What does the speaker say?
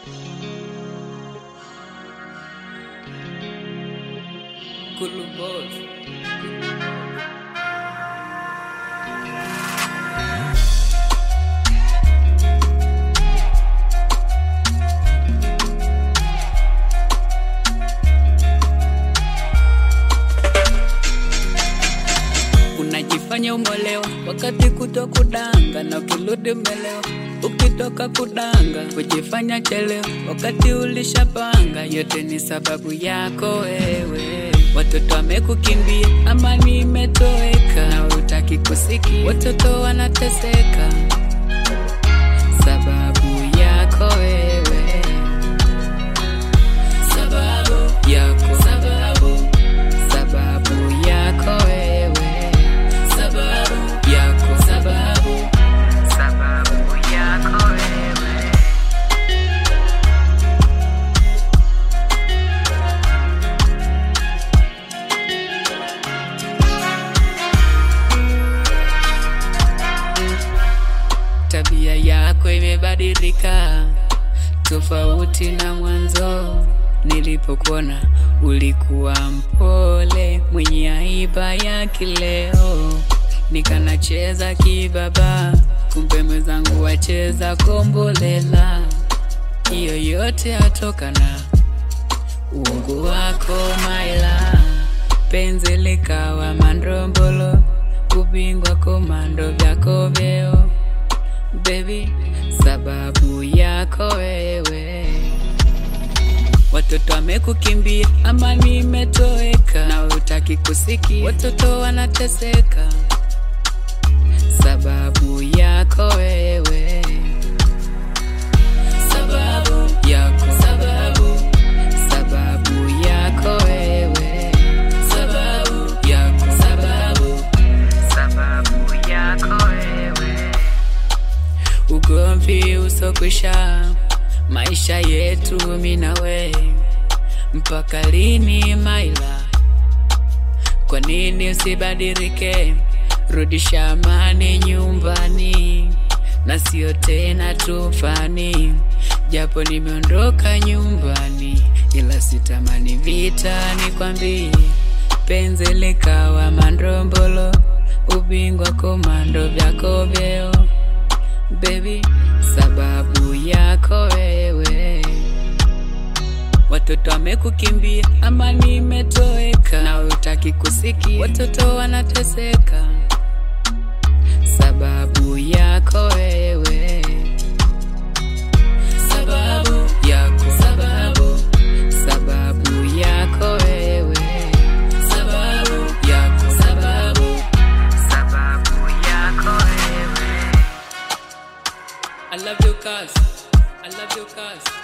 Kulu Boss. Unajifanya umolewa wakati kuto kudanga, na ukirudi umelewa. Ukitoka kudanga kujifanya chelewa, wakati ulishapanga. Yote ni sababu yako wewe. Watoto wamekukimbia, amani imetoweka, na utaki kusikia. Watoto wanateseka sababu yako wewe, sababu yako, sababu sababu yako wewe, sababu yako, sababu sababu yako wewe. Tabia yako imebadilika tofauti na mwanzo. Nilipokuona ulikuwa mpole, mwenye aiba ya kileo, nikanacheza kibaba, kumbe mwenzangu wacheza kombolela. Hiyo yote atokana uongo wako maila, penzi likawa mandrombolo, kubingwa komando vyako vyeo baby, sababu yako wewe. Watoto wamekukimbia, amani imetoweka, na utaki kusikia. Watoto wanateseka, sababu yako wewe, sababu yako, sababu sababu yako wewe, sababu yako, sababu sababu yako wewe ugomvi usokwisha, maisha yetu minawe, mpaka lini maila? Kwa nini usibadilike? Rudisha amani nyumbani, na sio tena tufani. Japo nimeondoka nyumbani, ila sitamani vita, nikwambie penzi likawa mandrombolo, ubingwa komando vyako vyeo baby, sababu yako wewe. Watoto wamekukimbia, amani imetoweka, na utaki kusikia. Watoto wanateseka, sababu yako wewe, sababu yako, sababu sababu yako wewe, sababu yako, sababu sababu yako wewe. I love your cars. I love your cars.